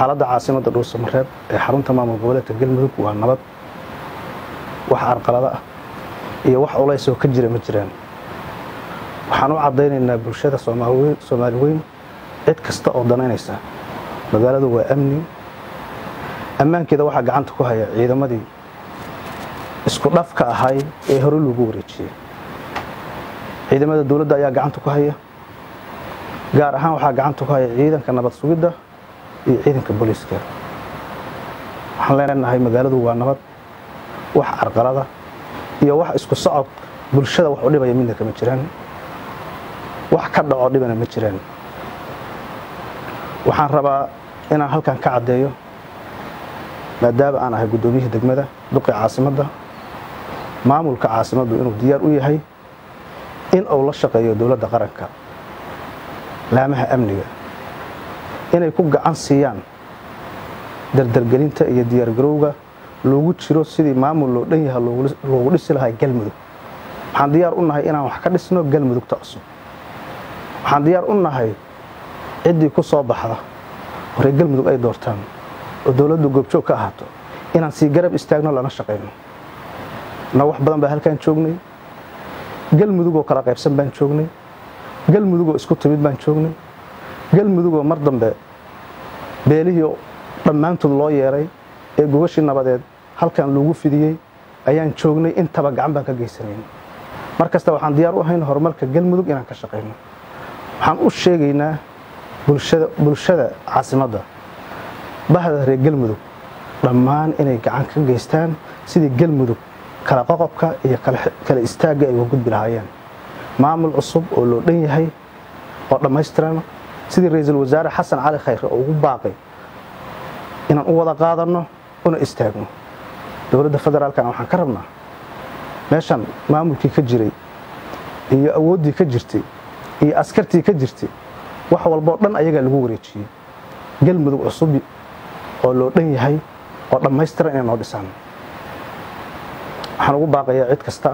xaaladda caasimadda dhuusamareeb ee xarunta maamul goboleedka galmudug waa nabad wax carqalado ah iyo wax culays oo ka jira ma jiraan waxaan u caddaynaynaa bulshada soomaali weyn cid kasta oo danaynaysa magaaladu waa amni ammaankeeda waxaa gacanta ku haya ciidamadii isku dhafka ahay ee hore lagu wareejiyey ciidamada dowladda ayaa gacanta ku haya gaar ahaan waxaa gacanta ku haya ciidanka nabad sugidda iyo ciidanka booliiska waxaan leenahay magaaladu waa nabad wax carqalada iyo wax isku socod bulshada wax u dhibaya midna kama jiraan wax ka dhaco dhibana ma jiraan waxaan rabaa inaan halkan ka caddeeyo maadaama aan ahay guddoomiyihii degmada duqii caasimadda maamulka caasimaddu inuu diyaar u yahay in uu la shaqeeyo dowladda qaranka laamaha amniga inay ku gacan siiyaan dardargelinta iyo diyaargarowga loogu jiro sidii maamul loo dhan yaha loogu dhisi lahaa galmudug waxaan diyaar u nahay inaan wax ka dhisno galmudugta cusub waxaan diyaar u nahay ciddii ku soo baxda horey galmudug ay doortaan oo dowladdu goobjoog ka ahaato inaan sii garab istaagno lana shaqayno na wax badan baa halkaan joognay galmudugoo kala qaybsan baan joognay galmudugoo isku timid baan joognay galmudugoo mar dambe beelihii dhammaantood loo yeeray ee gogashii nabadeed halkan loogu fidiyey ayaan joognay intaba gacan baan ka geysanayn mar kasta waxaan diyaar u ahayn horumarka galmudug inaan ka shaqayno waxaan u sheegaynaa bulshada caasimadda bahda reer galmudug dhammaan inay gacan ka geystaan sidii galmudug kala qoqobka iyo kala istaagga ay uga gudbi lahaayeen maamul cusub oo loo dhan yahay oo dhammaystiran sidii ra-iisul wasaare xasan cali khayre oo ugu baaqay inaan u wada qaadanno una istaagno dowladda federaalkana waxaan ka rabnaa meeshan maamulkii ka jiray iyo awooddii ka jirtay iyo askartii ka jirtay wax walboo dhan ayagaa lagu wareejiyey galmudug cusub oo loo dhan yahay oo dhammaystiran inay noo dhisaan waxaan ugu baaqayaa cid kasta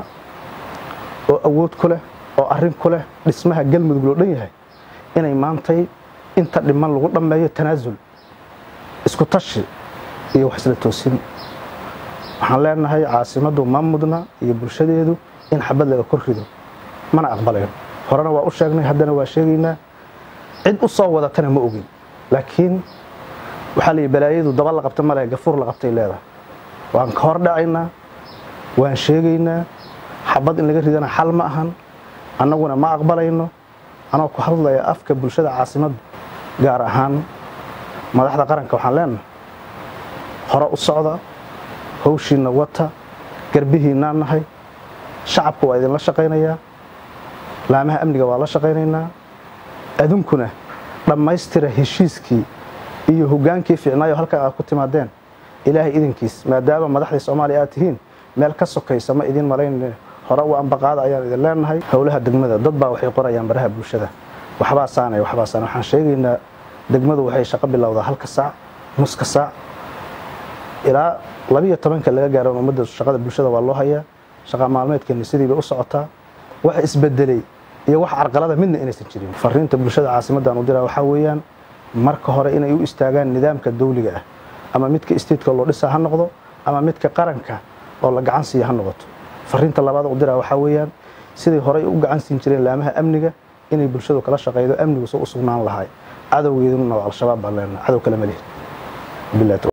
oo awood ku leh oo arrin ku leh dhismaha galmudug loo dhan yahay inay maantay inta dhiman lagu dhammeeyo tanaasul isku tashi iyo wax isla toosin waxaan leenahay caasimaddu ma mudna iyo bulshadeedu in xabad laga kor rido mana aqbalayo horena waa u sheegnay haddana waa sheegaynaa cid u soo wadatana ma ogin laakiin waxaa la yidhi balaayadu daba la qabta male gafuur la qabtay leedahay waan ka hor dhacaynaa waan sheegaynaa xabad in laga ridana xal ma ahan annaguna ma aqbalayno anoo ku hadlaya afka bulshada caasimadda gaar ahaan madaxda qaranka waxaan leenahay hore u socda hawshiinna wata garbihiinnaa nahay shacabka waa idinla shaqaynayaa laamaha amniga waa la shaqaynaynaa adunkuna dhammaystira heshiiskii iyo hoggaankii fiicnaayo halkan aad ku timaadeen ilaahay idinkiis maadaama madaxdii soomaaliya aad tihiin meel ka sokaysa ma idiin malayn hore u ambaqaada ayaan idin leenahay howlaha degmada dad baa waxay qorayaan baraha bulshada waxbaa saanay waxbaa saanay waxaan sheegaynaa degmadu waxay shaqo bilowdaa halka saac nuska saac ilaa labiyo tobanka laga gaaro ummadda shaqada bulshada waa loo hayaa shaqa maalmeedkeena sidiibay u socotaa wax isbedelay iyo wax carqalada midna inaysan jirin fariinta bulshada caasimaddan u diraa waxaa weeyaan marka hore inay u istaagaan nidaamka dawliga ah ama midka isteedka loo dhisaa ha noqdo ama midka qaranka oo la gacan siiya ha noqoto fariinta labaad u diraa waxaa weeyaan siday horey u gacan siin jireen laamaha amniga inay bulshadu kala shaqaydo amnigu soo u sugnaan lahay cadowgeeduna waa al-shabaab baan leenahay cadow kale ma lihin